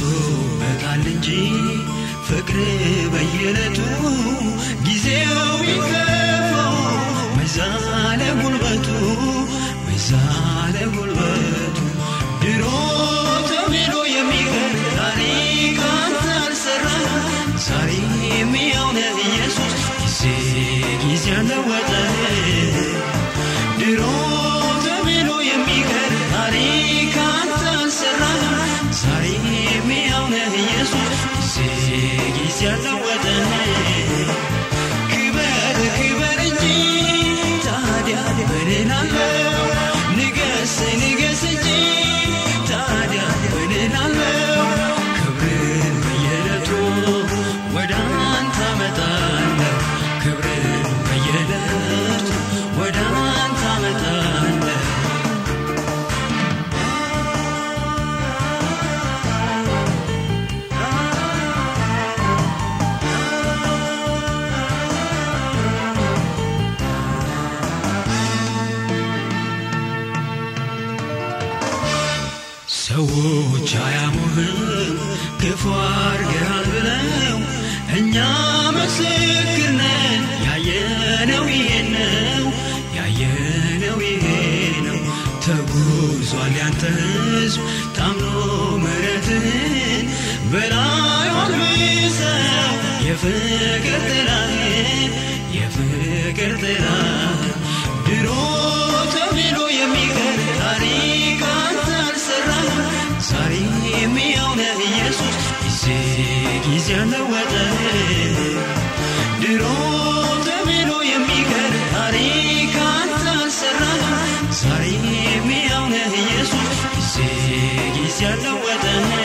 ብሶበታል እንጂ ፍቅር በየዕለቱ ጊዜው ይከፋው መዛለ ጉልበቱ መዛለ ጉልበቱ ድሮ ተብሎ የሚቀር ታሪክ አንተ አልሰራ ዛሬ የሚያውነ ኢየሱስ ጊዜ ጊዜ አለወጠ ድሮ ተብሎ የሚቀር ታሪክ አንተ አልሰራ ዛሬ የሚያውነ ኢየሱስ ጊዜ ጊዜ አለወጠ ክበር ክበር እንጂ ታዲያ ምን እላለሁ ንገስ ንገስ እንጂ ታዲያ ምን እላለሁ ክብርን በየዕለቱ ወደ አንተ አመጣለሁ ክብርን በየዕለቱ ወደ አንተ አመጣለሁ ሰዎች አያሙህም ክፉ አርገሃል ብለው እኛ ምስክር ነን ያየነው ይሄ ነው ያየነው ይሄ ነው ተጉዟል ያንተ ሕዝብ ታምኖ ምሕረትህን በላዩ አልብሰው የፍቅር ጥላህን የፍቅር ጥላህን ድሮ ተብሎ የሚቀር ታሪክ አንተ አልሰራም ዛሬ የሚያውነ ኢየሱስ ጊዜ ጊዜ አለወጠ ድሮ ተብሎ የሚቀር ታሪክ አንተ አልሰራም ዛሬ የሚያውነ ኢየሱስ ጊዜ ጊዜ አለወጠ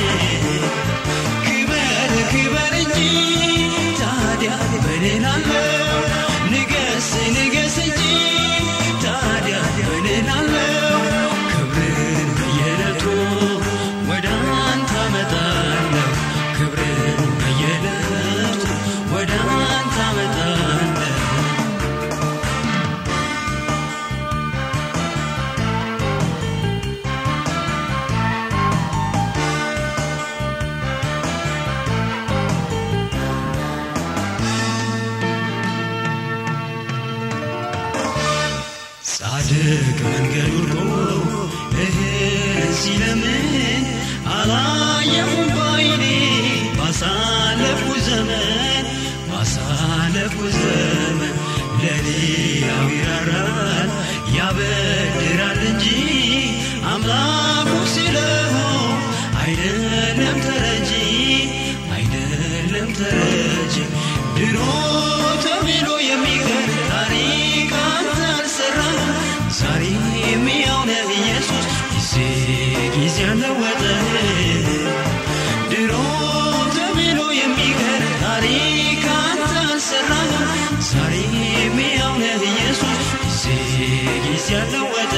ክበር ክበር እንጂ ታዲያ ምን እላለሁ ንገስ ንገስ እንጂ ታዲያ ምን እላለሁ ክብርን በየዕለቱ ወደ አንተ አመጣለሁ ክብርን በየዕለቱ ወደ አንተ አመጣለሁ ጻድቅ መንገድ ወርዶ እህል ሲለምን አላየሁም ባይኔ ባሳለፍኩ ዘመን ባሳለፍኩ ዘመን ለሌላው ይራራል ያበድራል እንጂ አምላኩ ሲለሆን አይደለም ተረጂ አይደለም ተረጂ ድሮ ተብሎ የሚቀር ታሪክ አንተ አልሰራም ዛሬ የሚያውነ ኢየሱስ ጊዜ ጊዜ አለወጠ ድሮ ተብሎ የሚቀር ታሪክ አንተ አልሰራም ዛሬ የሚያውነ ኢየሱስ ጊዜ ጊዜ አለወጠ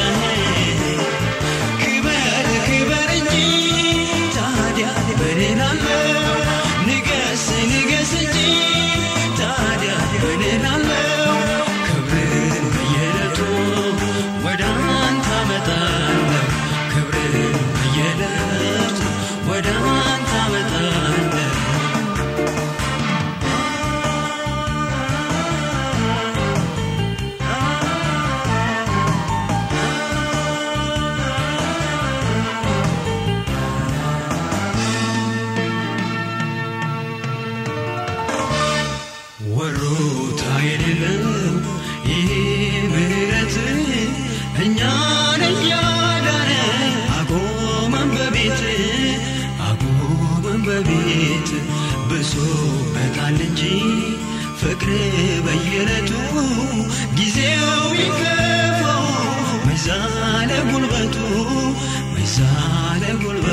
ክበር ክበር እንጂ ታዲያ ምን እላለሁ ንገስ ንገስ እንጂ ታዲያ ምን እላለሁ ክብርን በየዕለቱ ወደ አንተ አመጣለሁ ክብርን በየዕለቱ ወደ አንተ አመጣለሁ ወሮታ የሌለው ይሄ ምሕረት እኛን እያዳነ አቆመን በቤት አቆመን በቤት ብሶበታል እንጂ ፍቅር በየዕለቱ ጊዜው ይከፋው መዛለ ጉልበቱ መዛለ ጉልበቱ